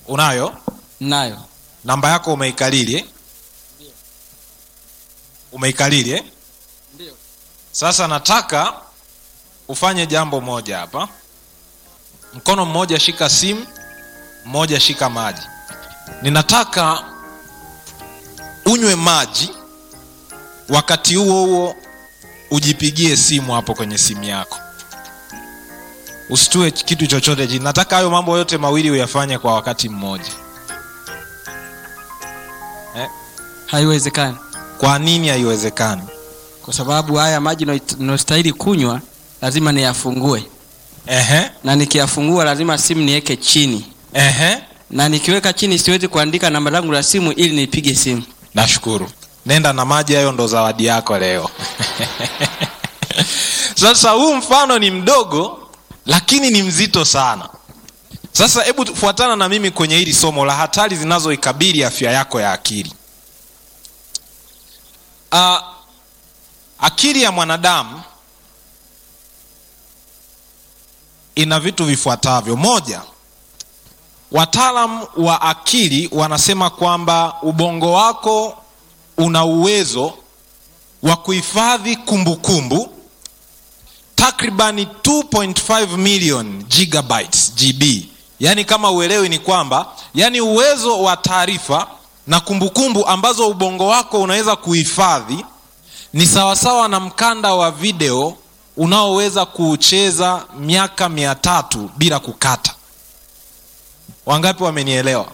unayo nayo namba yako umeikalili eh? umeikalili eh? Ndio. sasa nataka ufanye jambo moja hapa mkono mmoja shika simu mmoja shika maji ninataka unywe maji wakati huo huo ujipigie simu hapo kwenye simu yako usitue kitu chochote chini nataka hayo mambo yote mawili uyafanye kwa wakati mmoja eh? haiwezekani kwa nini haiwezekani kwa sababu haya maji nayostahili kunywa lazima niyafungue Ehe, na nikiyafungua lazima simu niweke chini ehe. na nikiweka chini siwezi kuandika namba langu la simu ili nipige simu nashukuru nenda na maji hayo ndo zawadi yako leo sasa huu mfano ni mdogo lakini ni mzito sana sasa hebu fuatana na mimi kwenye hili somo la hatari zinazoikabili afya yako ya akili uh, akili ya mwanadamu ina vitu vifuatavyo moja wataalam wa akili wanasema kwamba ubongo wako una uwezo wa kuhifadhi kumbukumbu takribani 2.5 million gigabytes gb yaani kama uelewi ni kwamba yaani uwezo wa taarifa na kumbukumbu ambazo ubongo wako unaweza kuhifadhi ni sawasawa na mkanda wa video unaoweza kuucheza miaka mia tatu bila kukata wangapi wamenielewa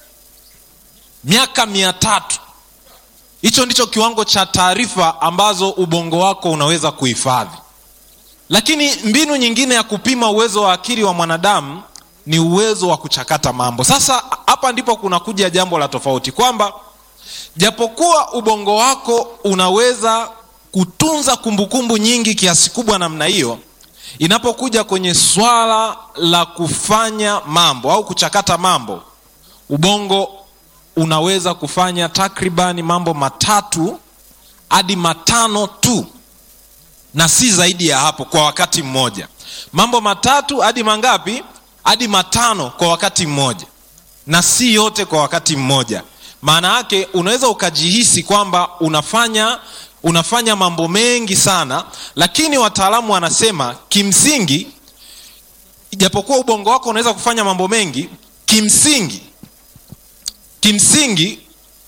miaka mia tatu hicho ndicho kiwango cha taarifa ambazo ubongo wako unaweza kuhifadhi lakini mbinu nyingine ya kupima uwezo wa akili wa mwanadamu ni uwezo wa kuchakata mambo sasa hapa ndipo kunakuja jambo la tofauti kwamba japokuwa ubongo wako unaweza kutunza kumbukumbu nyingi kiasi kubwa namna hiyo inapokuja kwenye swala la kufanya mambo au kuchakata mambo ubongo unaweza kufanya takribani mambo matatu hadi matano tu na si zaidi ya hapo kwa wakati mmoja mambo matatu hadi mangapi hadi matano kwa wakati mmoja na si yote kwa wakati mmoja maana yake unaweza ukajihisi kwamba unafanya unafanya mambo mengi sana lakini wataalamu wanasema kimsingi ijapokuwa ubongo wako unaweza kufanya mambo mengi kimsingi kimsingi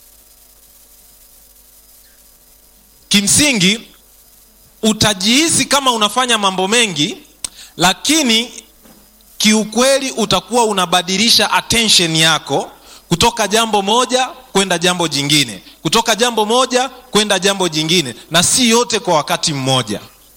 kimsingi utajihisi kama unafanya mambo mengi lakini kiukweli utakuwa unabadilisha attention yako kutoka jambo moja kwenda jambo jingine kutoka jambo moja kwenda jambo jingine na si yote kwa wakati mmoja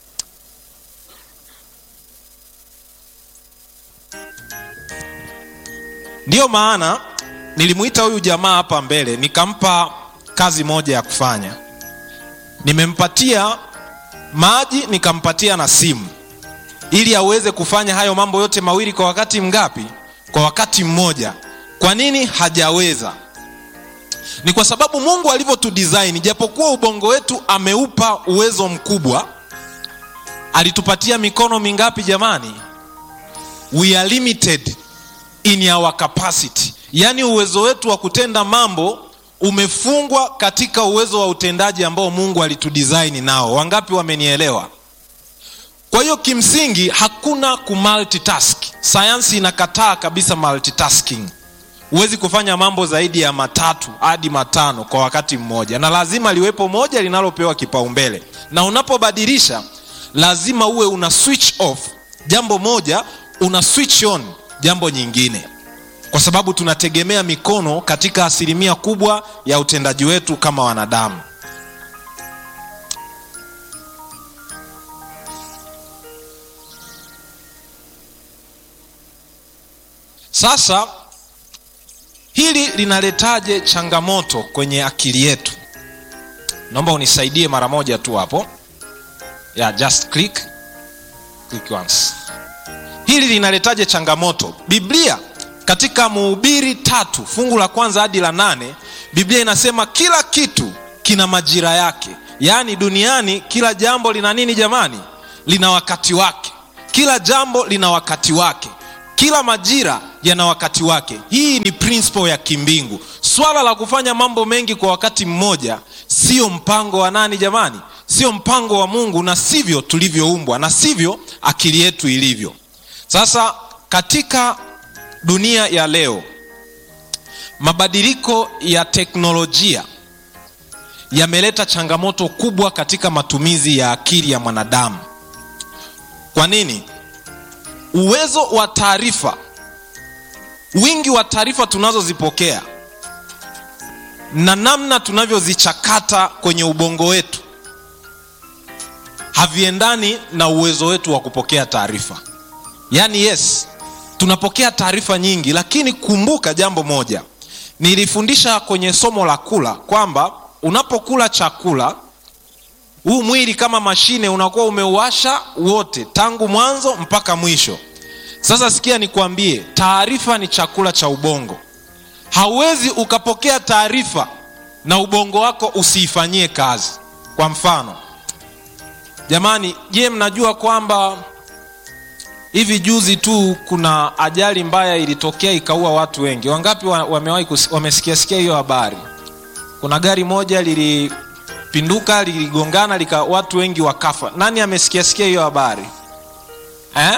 ndiyo maana nilimuita huyu jamaa hapa mbele nikampa kazi moja ya kufanya nimempatia maji nikampatia na simu ili aweze kufanya hayo mambo yote mawili kwa wakati mgapi kwa wakati mmoja kwa nini hajaweza ni kwa sababu mungu alivyotudesign japokuwa ubongo wetu ameupa uwezo mkubwa alitupatia mikono mingapi jamani we are limited in our capacity yaani uwezo wetu wa kutenda mambo umefungwa katika uwezo wa utendaji ambao mungu alitudesign nao wangapi wamenielewa kwa hiyo kimsingi hakuna kumultitask sayansi inakataa kabisa multitasking huwezi kufanya mambo zaidi ya matatu hadi matano kwa wakati mmoja na lazima liwepo moja linalopewa kipaumbele na unapobadilisha lazima uwe una switch off jambo moja una switch on jambo nyingine kwa sababu tunategemea mikono katika asilimia kubwa ya utendaji wetu kama wanadamu sasa hili linaletaje changamoto kwenye akili yetu naomba unisaidie mara moja tu hapo yeah, just click. Click once. hili linaletaje changamoto biblia katika muhubiri tatu fungu la kwanza hadi la nane biblia inasema kila kitu kina majira yake yaani duniani kila jambo lina nini jamani lina wakati wake kila jambo lina wakati wake kila majira yana wakati wake hii ni principle ya kimbingu swala la kufanya mambo mengi kwa wakati mmoja sio mpango wa nani jamani sio mpango wa mungu na sivyo tulivyoumbwa na sivyo akili yetu ilivyo sasa katika dunia ya leo mabadiliko ya teknolojia yameleta changamoto kubwa katika matumizi ya akili ya mwanadamu kwa nini uwezo wa taarifa wingi wa taarifa tunazozipokea na namna tunavyozichakata kwenye ubongo wetu haviendani na uwezo wetu wa kupokea taarifa yaani yes tunapokea taarifa nyingi lakini kumbuka jambo moja nilifundisha kwenye somo la kula kwamba unapokula chakula huu mwili kama mashine unakuwa umeuasha wote tangu mwanzo mpaka mwisho sasa sikia nikwambie taarifa ni chakula cha ubongo hauwezi ukapokea taarifa na ubongo wako usiifanyie kazi kwa mfano jamani je mnajua kwamba hivi juzi tu kuna ajali mbaya ilitokea ikaua watu wengi wangapi wa- wamewahi kus- wamesikiasikia hiyo habari kuna gari moja lilipinduka liligongana lika watu wengi wakafa nani amesikiasikia hiyo habari eh?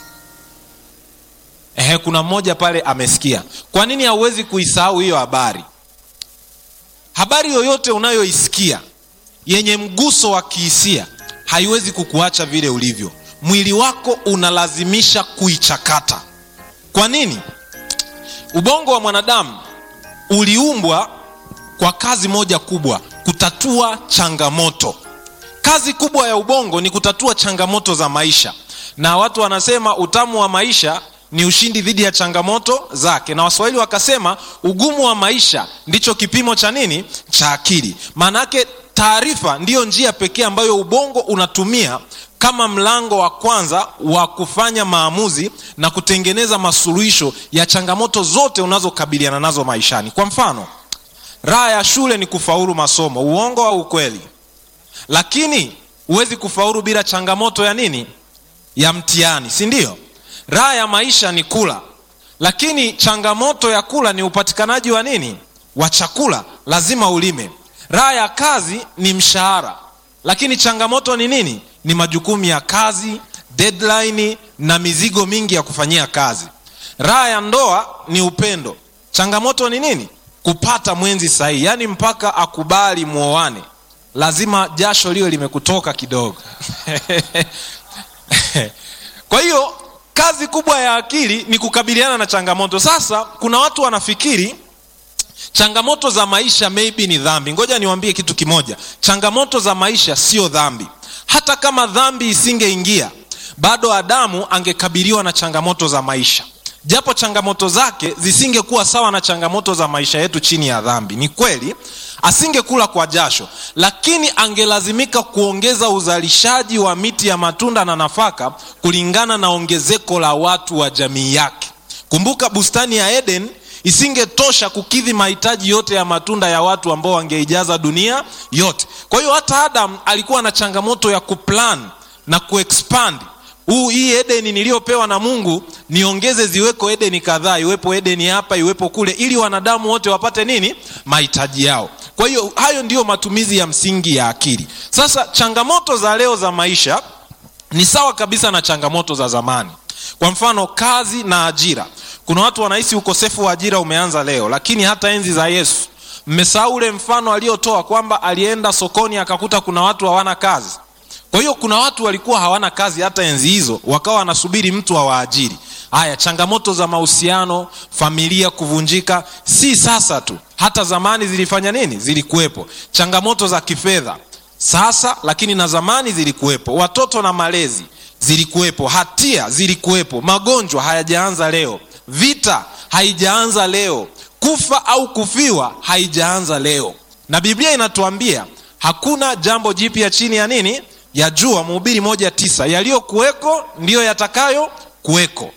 Ehe, kuna mmoja pale amesikia kwa nini hauwezi kuisahau hiyo habari habari yoyote unayoisikia yenye mguso wa kihisia haiwezi kukuacha vile ulivyo mwili wako unalazimisha kuichakata kwa nini ubongo wa mwanadamu uliumbwa kwa kazi moja kubwa kutatua changamoto kazi kubwa ya ubongo ni kutatua changamoto za maisha na watu wanasema utamu wa maisha ni ushindi dhidi ya changamoto zake na waswahili wakasema ugumu wa maisha ndicho kipimo cha nini cha akili maanaake taarifa ndiyo njia pekee ambayo ubongo unatumia kama mlango wa kwanza wa kufanya maamuzi na kutengeneza masuluhisho ya changamoto zote unazokabiliana nazo maishani kwa mfano raha ya shule ni kufaulu masomo uongo au ukweli lakini huwezi kufaulu bila changamoto ya nini ya mtihani si ndio raha ya maisha ni kula lakini changamoto ya kula ni upatikanaji wa nini wa chakula lazima ulime raha ya kazi ni mshahara lakini changamoto ni nini ni majukumu ya kazi deadline na mizigo mingi ya kufanyia kazi raha ya ndoa ni upendo changamoto ni nini kupata mwenzi sahihi yaani mpaka akubali muoane lazima jasho liwe limekutoka kidogo kwa hiyo kazi kubwa ya akili ni kukabiliana na changamoto sasa kuna watu wanafikiri changamoto za maisha maybe ni dhambi ngoja niwambie kitu kimoja changamoto za maisha sio dhambi hata kama dhambi isingeingia bado adamu angekabiliwa na changamoto za maisha japo changamoto zake zisingekuwa sawa na changamoto za maisha yetu chini ya dhambi ni kweli asingekula kwa jasho lakini angelazimika kuongeza uzalishaji wa miti ya matunda na nafaka kulingana na ongezeko la watu wa jamii yake kumbuka bustani ya eden isingetosha kukidhi mahitaji yote ya matunda ya watu ambao wangeijaza dunia yote kwa hiyo hata adam alikuwa na changamoto ya kuplan na kuexpand huu hii edeni niliyopewa na mungu niongeze ziweko edeni kadhaa iwepo edeni hapa iwepo kule ili wanadamu wote wapate nini mahitaji yao kwa hiyo hayo ndiyo matumizi ya msingi ya akili sasa changamoto za leo za maisha ni sawa kabisa na changamoto za zamani kwa mfano kazi na ajira kuna watu wanahisi ukosefu wa ajira umeanza leo lakini hata enzi za yesu mmesahau ule mfano aliotoa kwamba alienda sokoni akakuta kuna watu hawana kazi kwa hiyo kuna watu walikuwa hawana kazi hata enzi hizo wakawa wanasubiri mtu awaajiri haya changamoto za mahusiano familia kuvunjika si sasa tu hata zamani zilifanya nini zilikuwepo changamoto za kifedha sasa lakini na zamani zilikuwepo watoto na malezi zilikuwepo hatia zilikuwepo magonjwa hayajaanza leo vita haijaanza leo kufa au kufiwa haijaanza leo na biblia inatuambia hakuna jambo jipya chini ya nini ya jua mhubiri moja tisa yaliyokuweko ndiyo yatakayo kuweko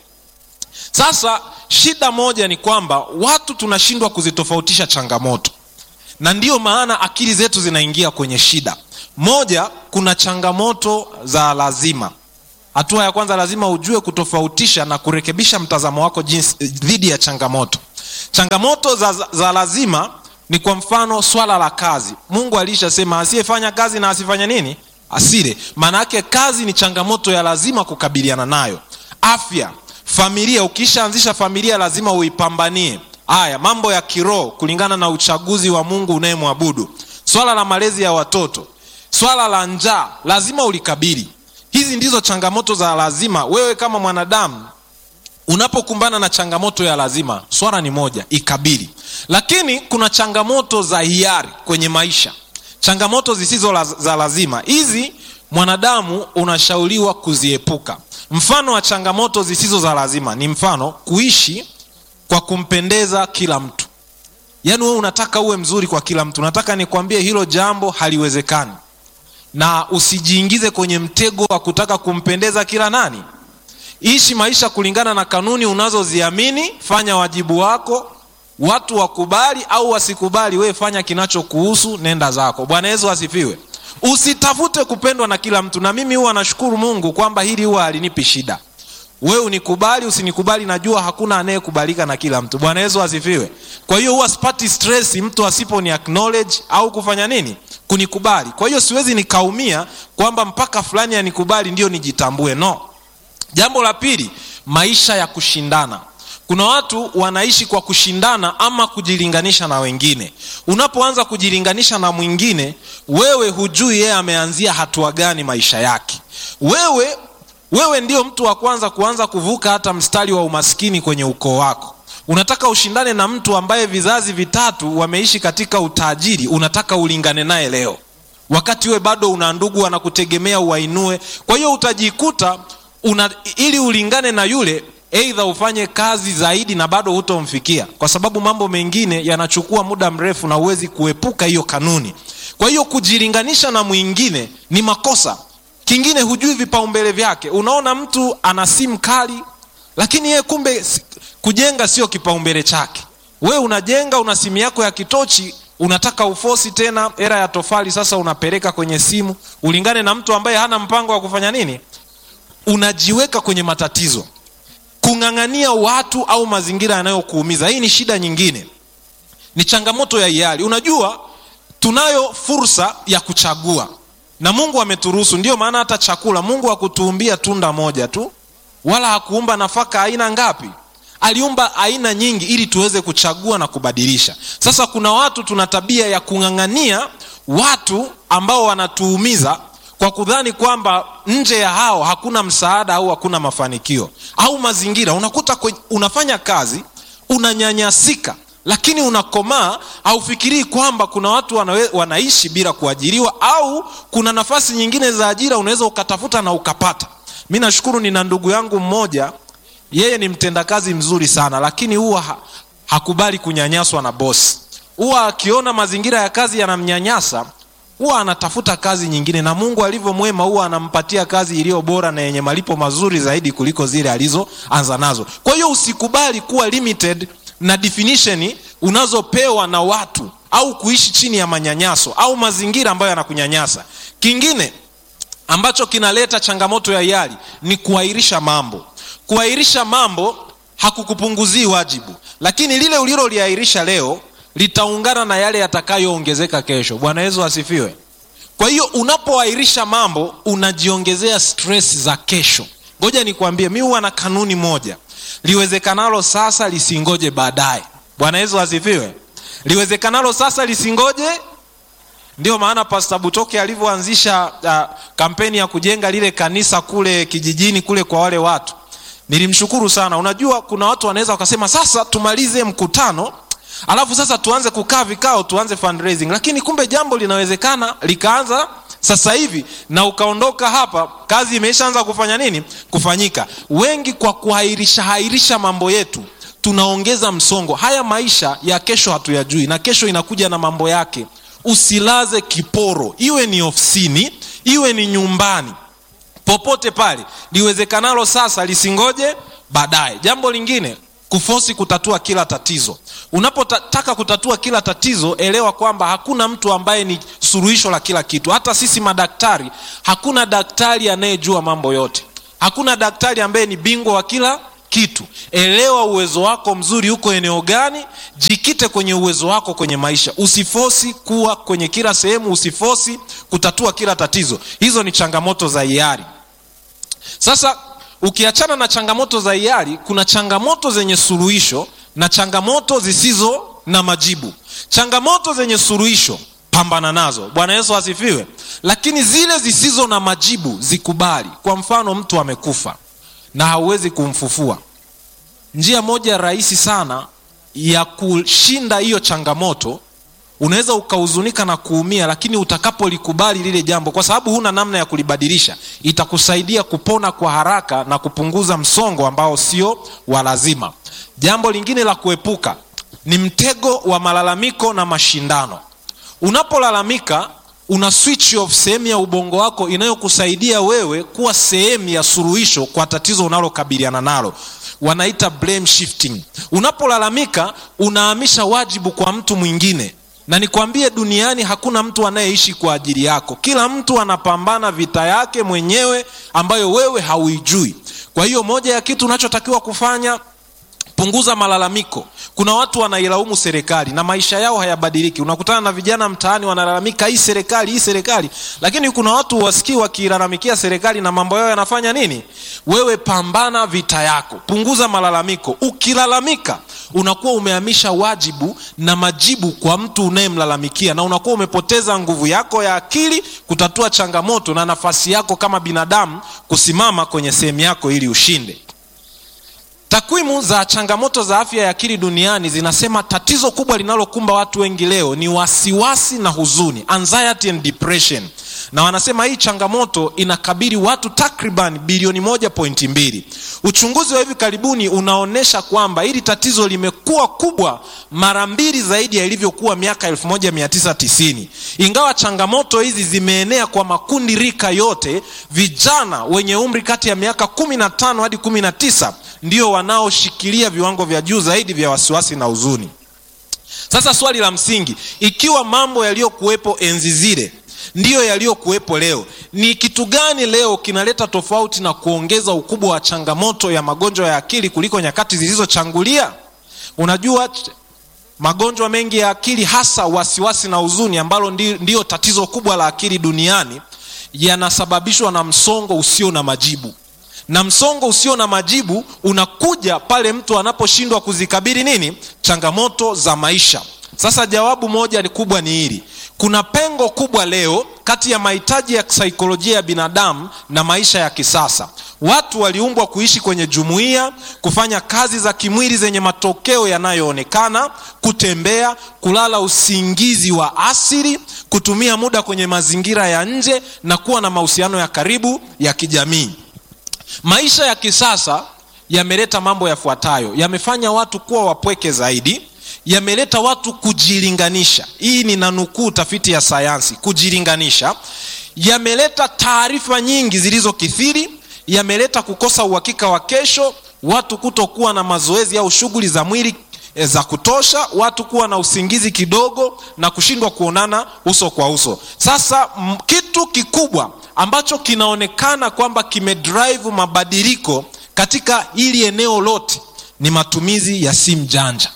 sasa shida moja ni kwamba watu tunashindwa kuzitofautisha changamoto na ndiyo maana akili zetu zinaingia kwenye shida moja kuna changamoto za lazima hatua ya kwanza lazima ujue kutofautisha na kurekebisha mtazamo wako jinsi dhidi ya changamoto changamoto za, za lazima ni kwa mfano swala la kazi mungu alishasema asiyefanya kazi na asifanya nini asile maana yake kazi ni changamoto ya lazima kukabiliana nayo afya familia ukishaanzisha familia lazima uipambanie haya mambo ya kiroho kulingana na uchaguzi wa mungu unayemwabudu swala la malezi ya watoto swala la njaa lazima ulikabili hizi ndizo changamoto za lazima wewe kama mwanadamu unapokumbana na changamoto ya lazima swala ni moja ikabili lakini kuna changamoto za hiari kwenye maisha changamoto zisizo la, za lazima hizi mwanadamu unashauriwa kuziepuka mfano wa changamoto zisizo za lazima ni mfano kuishi kwa kumpendeza kila mtu yaani wewe unataka uwe mzuri kwa kila mtu nataka nikwambie hilo jambo haliwezekani na usijiingize kwenye mtego wa kutaka kumpendeza kila nani ishi maisha kulingana na kanuni unazoziamini fanya wajibu wako watu wakubali au wasikubali wewe fanya kinachokuhusu nenda zako bwana yesu asifiwe usitafute kupendwa na kila mtu na mimi huwa nashukuru mungu kwamba hili huwa halinipi shida wewe unikubali usinikubali najua hakuna anayekubalika na kila mtu bwana yesu asifiwe kwa hiyo huwa sipati stress mtu asiponi acknowledge au kufanya nini kunikubali kwa hiyo siwezi nikaumia kwamba mpaka fulani anikubali ndio nijitambue no jambo la pili maisha ya kushindana kuna watu wanaishi kwa kushindana ama kujilinganisha na wengine unapoanza kujilinganisha na mwingine wewe hujui yeye ameanzia hatua gani maisha yake wewe wewe ndio mtu wa kwanza kuanza kuvuka hata mstari wa umaskini kwenye ukoo wako unataka ushindane na mtu ambaye vizazi vitatu wameishi katika utajiri unataka ulingane naye leo wakati we bado una ndugu wanakutegemea uwainue kwa hiyo utajikuta una, ili ulingane na yule eidha ufanye kazi zaidi na bado hutomfikia kwa sababu mambo mengine yanachukua muda mrefu na huwezi kuepuka hiyo kanuni kwa hiyo kujilinganisha na mwingine ni makosa kingine hujui vipaumbele vyake unaona mtu ana simu kali lakini yeye kumbe kujenga sio kipaumbele chake we unajenga una simu yako ya kitochi unataka ufosi tena era ya tofali sasa unapeleka kwenye simu ulingane na mtu ambaye hana mpango wa kufanya nini unajiweka kwenye matatizo kung'ang'ania watu au mazingira yanayokuumiza hii ni shida nyingine ni changamoto ya hiari unajua tunayo fursa ya kuchagua na mungu ameturuhusu ndiyo maana hata chakula mungu hakutuumbia tunda moja tu wala hakuumba nafaka aina ngapi aliumba aina nyingi ili tuweze kuchagua na kubadilisha sasa kuna watu tuna tabia ya kung'ang'ania watu ambao wanatuumiza kwa kudhani kwamba nje ya hao hakuna msaada au hakuna mafanikio au mazingira unakuta kwe, unafanya kazi unanyanyasika lakini unakomaa haufikirii kwamba kuna watu wanawe, wanaishi bila kuajiriwa au kuna nafasi nyingine za ajira unaweza ukatafuta na ukapata mi nashukuru nina ndugu yangu mmoja yeye ni mtendakazi mzuri sana lakini huwa ha, hakubali kunyanyaswa na bosi huwa akiona mazingira ya kazi yanamnyanyasa huwa anatafuta kazi nyingine na mungu alivyo mwema huwa anampatia kazi iliyo bora na yenye malipo mazuri zaidi kuliko zile alizoanza nazo kwa hiyo usikubali kuwa limited na definition unazopewa na watu au kuishi chini ya manyanyaso au mazingira ambayo yanakunyanyasa kingine ambacho kinaleta changamoto ya hiari ni kuahirisha mambo kuahirisha mambo hakukupunguzii wajibu lakini lile uliloliahirisha leo litaungana na yale yatakayoongezeka kesho bwana yesu asifiwe kwa hiyo unapoahirisha mambo unajiongezea stress za kesho ngoja nikwambie mi huwa na kanuni moja liwezekanalo sasa lisingoje baadaye bwana yesu asifiwe liwezekanalo sasa lisingoje ndio maana pasta butoke alivyoanzisha uh, kampeni ya kujenga lile kanisa kule kijijini kule kwa wale watu nilimshukuru sana unajua kuna watu wanaweza wakasema sasa tumalize mkutano alafu sasa tuanze kukaa vikao tuanze fundraising lakini kumbe jambo linawezekana likaanza sasa hivi na ukaondoka hapa kazi imeshaanza kufanya nini kufanyika wengi kwa kuhairisha hairisha mambo yetu tunaongeza msongo haya maisha ya kesho hatuyajui na kesho inakuja na mambo yake usilaze kiporo iwe ni ofisini iwe ni nyumbani popote pale liwezekanalo sasa lisingoje baadaye jambo lingine kufosi kutatua kila tatizo unapotaka kutatua kila tatizo elewa kwamba hakuna mtu ambaye ni suluhisho la kila kitu hata sisi madaktari hakuna daktari anayejua mambo yote hakuna daktari ambaye ni bingwa wa kila kitu elewa uwezo wako mzuri uko eneo gani jikite kwenye uwezo wako kwenye maisha usifosi kuwa kwenye kila sehemu usifosi kutatua kila tatizo hizo ni changamoto za hiari sasa ukiachana na changamoto za hiari kuna changamoto zenye suluhisho na changamoto zisizo na majibu changamoto zenye suluhisho pambana nazo bwana yesu asifiwe lakini zile zisizo na majibu zikubali kwa mfano mtu amekufa na hauwezi kumfufua njia moja rahisi sana ya kushinda hiyo changamoto unaweza ukahuzunika na kuumia lakini utakapolikubali lile jambo kwa sababu huna namna ya kulibadilisha itakusaidia kupona kwa haraka na kupunguza msongo ambao sio wa lazima jambo lingine la kuepuka ni mtego wa malalamiko na mashindano unapolalamika una switch off sehemu ya ubongo wako inayokusaidia wewe kuwa sehemu ya suluhisho kwa tatizo unalokabiliana nalo wanaita blame shifting unapolalamika unahamisha wajibu kwa mtu mwingine na nikwambie duniani hakuna mtu anayeishi kwa ajili yako kila mtu anapambana vita yake mwenyewe ambayo wewe hauijui kwa hiyo moja ya kitu unachotakiwa kufanya punguza malalamiko kuna watu wanailaumu serikali na maisha yao hayabadiliki unakutana na vijana mtaani wanalalamika hii serikali hii serikali lakini kuna watu wasikii wakiilalamikia serikali na mambo yao yanafanya nini wewe pambana vita yako punguza malalamiko ukilalamika unakuwa umehamisha wajibu na majibu kwa mtu unayemlalamikia na unakuwa umepoteza nguvu yako ya akili kutatua changamoto na nafasi yako kama binadamu kusimama kwenye sehemu yako ili ushinde takwimu za changamoto za afya ya akili duniani zinasema tatizo kubwa linalokumba watu wengi leo ni wasiwasi na huzuni anxiety and depression na wanasema hii changamoto inakabili watu takriban bilioni moja pointi mbili uchunguzi wa hivi karibuni unaonyesha kwamba hili tatizo limekuwa kubwa mara mbili zaidi ya ilivyokuwa miaka 1990 ingawa changamoto hizi zimeenea kwa makundi rika yote vijana wenye umri kati ya miaka 15 hadi 19 ndio wanaoshikilia viwango vya juu zaidi vya wasiwasi na huzuni sasa swali la msingi ikiwa mambo yaliyokuwepo enzi zile ndiyo yaliyokuwepo leo ni kitu gani leo kinaleta tofauti na kuongeza ukubwa wa changamoto ya magonjwa ya akili kuliko nyakati zilizochangulia unajua magonjwa mengi ya akili hasa wasiwasi na huzuni ambalo ndiyo tatizo kubwa la akili duniani yanasababishwa na msongo usio na majibu na msongo usio na majibu unakuja pale mtu anaposhindwa kuzikabili nini changamoto za maisha sasa jawabu moja ni kubwa ni hili kuna pengo kubwa leo kati ya mahitaji ya saikolojia ya binadamu na maisha ya kisasa watu waliumbwa kuishi kwenye jumuiya kufanya kazi za kimwili zenye matokeo yanayoonekana kutembea kulala usingizi wa asili kutumia muda kwenye mazingira ya nje na kuwa na mahusiano ya karibu ya kijamii maisha ya kisasa yameleta mambo yafuatayo yamefanya watu kuwa wapweke zaidi yameleta watu kujilinganisha hii ni nanukuu tafiti ya sayansi kujilinganisha yameleta taarifa nyingi zilizokithiri yameleta kukosa uhakika wa kesho watu kutokuwa na mazoezi au shughuli za mwili e, za kutosha watu kuwa na usingizi kidogo na kushindwa kuonana uso kwa uso sasa m, kitu kikubwa ambacho kinaonekana kwamba kimedrive mabadiliko katika hili eneo lote ni matumizi ya simu janja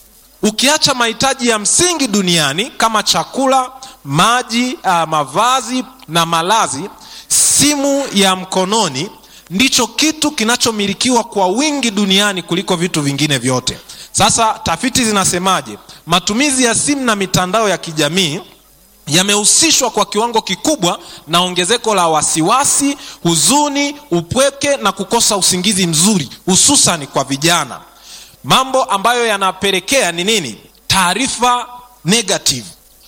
ukiacha mahitaji ya msingi duniani kama chakula maji uh, mavazi na malazi simu ya mkononi ndicho kitu kinachomilikiwa kwa wingi duniani kuliko vitu vingine vyote sasa tafiti zinasemaje matumizi ya simu na mitandao ya kijamii yamehusishwa kwa kiwango kikubwa na ongezeko la wasiwasi huzuni upweke na kukosa usingizi mzuri hususani kwa vijana mambo ambayo yanapelekea ni nini taarifa negative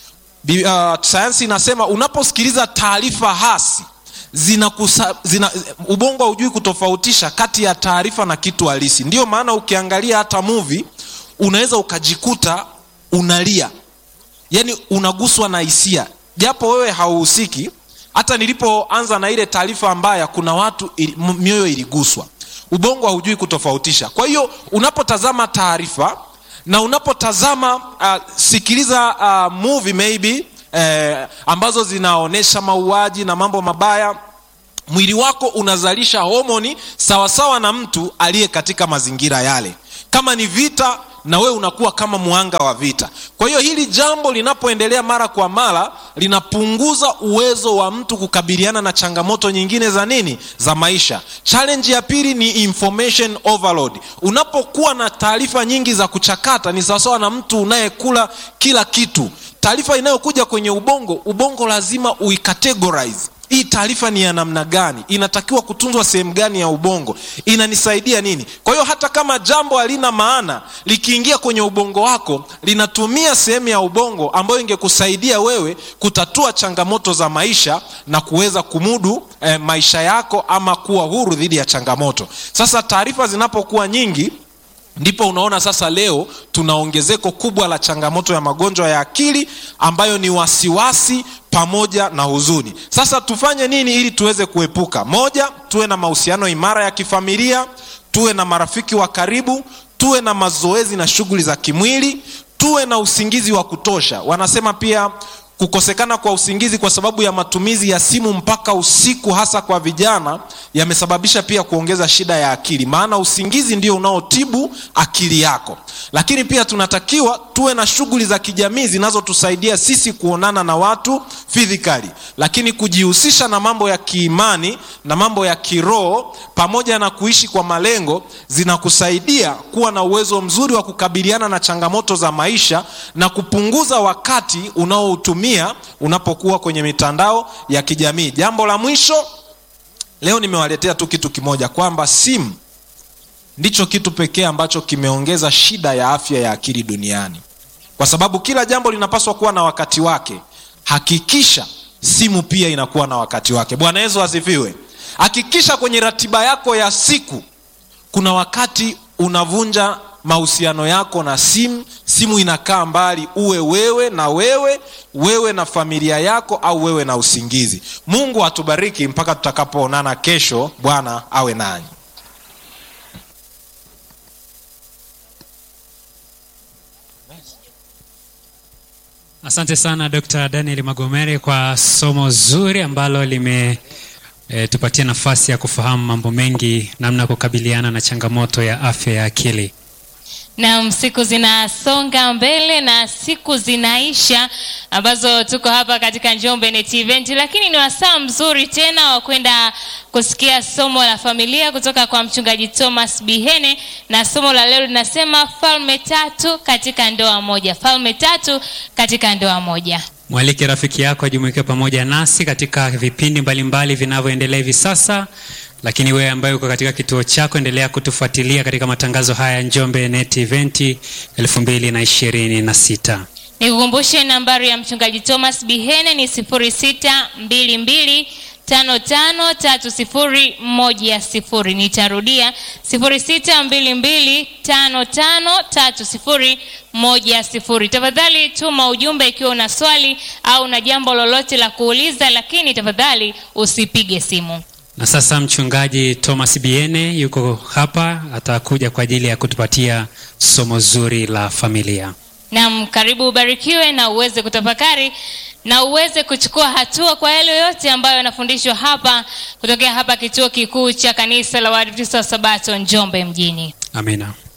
uh, sayansi inasema unaposikiliza taarifa hasi zina, kusa, zina ubongo haujui kutofautisha kati ya taarifa na kitu halisi ndiyo maana ukiangalia hata muvi unaweza ukajikuta unalia yani unaguswa na hisia japo wewe hauhusiki hata nilipoanza na ile taarifa mbaya kuna watu ili, mioyo iliguswa ubongo haujui kutofautisha kwa hiyo unapotazama taarifa na unapotazama uh, sikiliza uh, movie maybe eh, ambazo zinaonyesha mauaji na mambo mabaya mwili wako unazalisha homoni sawasawa na mtu aliye katika mazingira yale kama ni vita na wewe unakuwa kama mwanga wa vita kwa hiyo hili jambo linapoendelea mara kwa mara linapunguza uwezo wa mtu kukabiliana na changamoto nyingine za nini za maisha challenge ya pili ni information overload unapokuwa na taarifa nyingi za kuchakata ni sawasawa na mtu unayekula kila kitu taarifa inayokuja kwenye ubongo ubongo lazima uicategorize hii taarifa ni ya namna gani inatakiwa kutunzwa sehemu gani ya ubongo inanisaidia nini kwa hiyo hata kama jambo halina maana likiingia kwenye ubongo wako linatumia sehemu ya ubongo ambayo ingekusaidia wewe kutatua changamoto za maisha na kuweza kumudu eh, maisha yako ama kuwa huru dhidi ya changamoto sasa taarifa zinapokuwa nyingi ndipo unaona sasa leo tuna ongezeko kubwa la changamoto ya magonjwa ya akili ambayo ni wasiwasi pamoja na huzuni sasa tufanye nini ili tuweze kuepuka moja tuwe na mahusiano imara ya kifamilia tuwe na marafiki wa karibu tuwe na mazoezi na shughuli za kimwili tuwe na usingizi wa kutosha wanasema pia kukosekana kwa usingizi kwa sababu ya matumizi ya simu mpaka usiku hasa kwa vijana yamesababisha pia kuongeza shida ya akili maana usingizi ndio unaotibu akili yako lakini pia tunatakiwa tuwe na shughuli za kijamii zinazotusaidia sisi kuonana na watu physically lakini kujihusisha na mambo ya kiimani na mambo ya kiroho pamoja na kuishi kwa malengo zinakusaidia kuwa na uwezo mzuri wa kukabiliana na changamoto za maisha na kupunguza wakati unaoutumia unapokuwa kwenye mitandao ya kijamii jambo la mwisho leo nimewaletea tu kitu kimoja kwamba simu ndicho kitu pekee ambacho kimeongeza shida ya afya ya akili duniani kwa sababu kila jambo linapaswa kuwa na wakati wake hakikisha simu pia inakuwa na wakati wake bwana yesu asifiwe hakikisha kwenye ratiba yako ya siku kuna wakati unavunja mahusiano yako na simu simu inakaa mbali uwe wewe na wewe wewe na familia yako au wewe na usingizi mungu atubariki mpaka tutakapoonana kesho bwana awe nanyi Asante sana Dr. Daniel Magomere kwa somo zuri ambalo limetupatia e, nafasi ya kufahamu mambo mengi namna ya kukabiliana na changamoto ya afya ya akili. Naam, siku zinasonga mbele na siku zinaisha ambazo tuko hapa katika Njombe Net Event, lakini ni wasaa mzuri tena wa kwenda kusikia somo la familia kutoka kwa mchungaji Thomas Bihene, na somo la leo linasema falme tatu katika ndoa moja. Falme tatu katika ndoa moja. Mwalike rafiki yako ajumuike pamoja nasi katika vipindi mbalimbali vinavyoendelea hivi sasa lakini wewe ambaye uko katika kituo chako endelea kutufuatilia katika matangazo haya ya Njombe Net Event 2026. Nikukumbushe nambari ya mchungaji Thomas Bihene ni 0622 tano tano tatu sifuri moja sifuri nitarudia sifuri sita mbili mbili tano tano tatu sifuri moja sifuri tafadhali tuma ujumbe ikiwa una swali au na jambo lolote la kuuliza lakini tafadhali usipige simu Na sasa mchungaji Thomas Biene yuko hapa, atakuja kwa ajili ya kutupatia somo zuri la familia. nam karibu ubarikiwe na uweze kutafakari na uweze kuchukua hatua kwa yale yote ambayo yanafundishwa hapa kutokea hapa kituo kikuu cha kanisa la waadventista wa sabato njombe mjini Amina.